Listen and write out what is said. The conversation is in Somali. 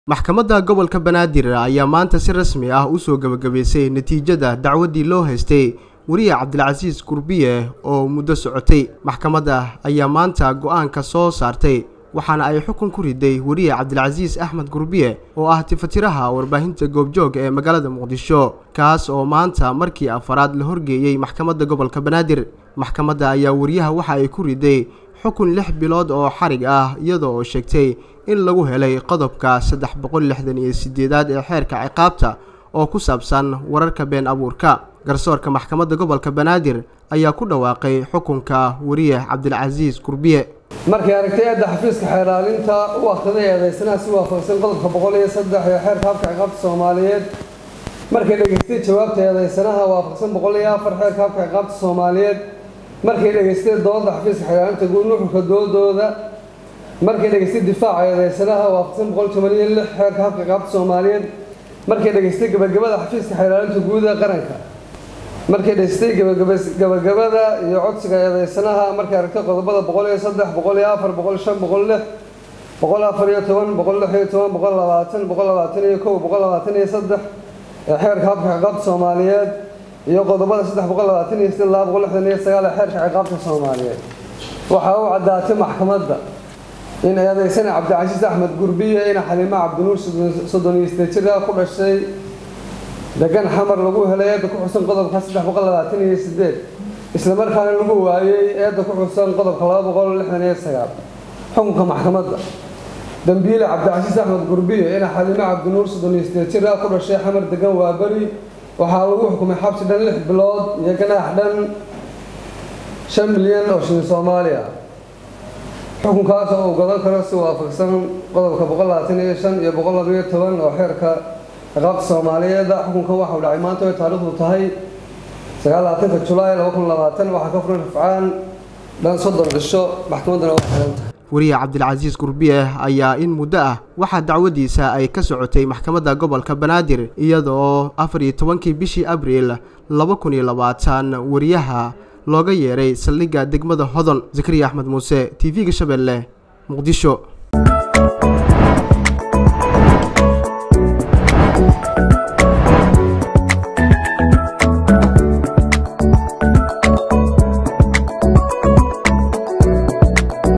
maxkamadda gobolka banaadir ayaa maanta si rasmi ah usoo gebagabaysay natiijada dacwaddii loo haystay weriye cabdilcasiis gurbiye oo muddo socotay maxkamadda ayaa maanta go-aanka soo saartay waxaana ay xukun ku riday weriye cabdilcasiis axmed gurbiye oo ah tifatiraha warbaahinta goobjoog ee magaalada muqdisho kaas oo maanta markii afaraad la horgeeyey maxkamadda gobolka banaadir maxkamadda ayaa weriyaha waxa ay ku riday xukun lix bilood oo xarig ah iyadoo oo sheegtay in lagu helay qodobka saddex boqol lixdan iyo sideedaad ee xeerka ciqaabta oo ku saabsan wararka been abuurka garsoorka maxkamadda gobolka banaadir ayaa ku dhawaaqay xukunka weriye cabdilcasiis gurbiye markay aragtay eedda xafiiska xeeraalinta u akhriday eedaysanaha si waafaqsan qodobka boqol iyo saddex ee xeerka habka ciqaabta soomaaliyeed markay dhegaystay jawaabta eedaysanaha waafaqsan boqol iyo afar xeerka habka ciqaabta soomaaliyeed markay dhegaystay doodda xafiiska xeeraalinta guud nuxurka doodooda markay dhegaystay difaaca eedaysanaha waafaqsan boqol toban iyo lix xeerka habka ciqaabta soomaaliyeed markay dhegaystay gabagabada xafiiska xeeraalinta guud ee qaranka markay dhegaystay gabagabada iyo codsiga eedaysanaha markay aragtay qodobada boqol iyo saddex boqol iyo afar boqol shan boqol lix boqol afar iyo toban boqol lix iyo toban boqol labaatan boqol labaatan iyo kow boqol labaatan iyo saddex ee xeerka habka ciqaabta soomaaliyeed iyo qodobada saddex boqol labaatan iyo siddeed laba boqol lixdan iyo sagaal ee xeerka ciqaabta soomaaliyeed waxaa u caddaatay maxkamadda in eedaysana cabdicasiis axmed gurbiye ina xaliimo cabdinuur soddon iyo sideed jir ku dhashay degan xamar lagu helay eedda ku xusan qodobka saddex boqol labaatan iyo sideed islamarkaana lagu waayey eedda ku xusan qodobka laba boqol lixdan iyo sagaal xukunka maxkamadda dambiile cabdicasiis axmed gurbiye ina xaliimo cabdinuur soddon iyo sideed jir ku dhashay xamar degan waa beri waxaa lagu xukumay xabsi dhan lix bilood iyo ganaax dhan shan milyan oo shilin soomaali ah xukunkaas oo uu godan karo si waafaqsan qodobka boqol labaatan iyo shan iyo boqol labayo toban oo xeerka ciqaabta soomaaliyeeda xukunkan waxa uu dhacay maanta way taariikhdu tahay sagaal labaatanka julaay laba kun labaatan waxaa ka furan rafcaan dhan soddon cisho maxkamaddana waa xiran tahay weriye cabdilcasiis gurbiye ayaa in muddo ah waxaa dacwadiisa ay ka socotay maxkamadda gobolka banaadir iyadoo afar iyo tobankii bishii abriil laba kun iyo labaatan weriyaha looga yeeray saldhigga degmada hodon zakariya axmed muuse t v-ga shabeelle muqdisho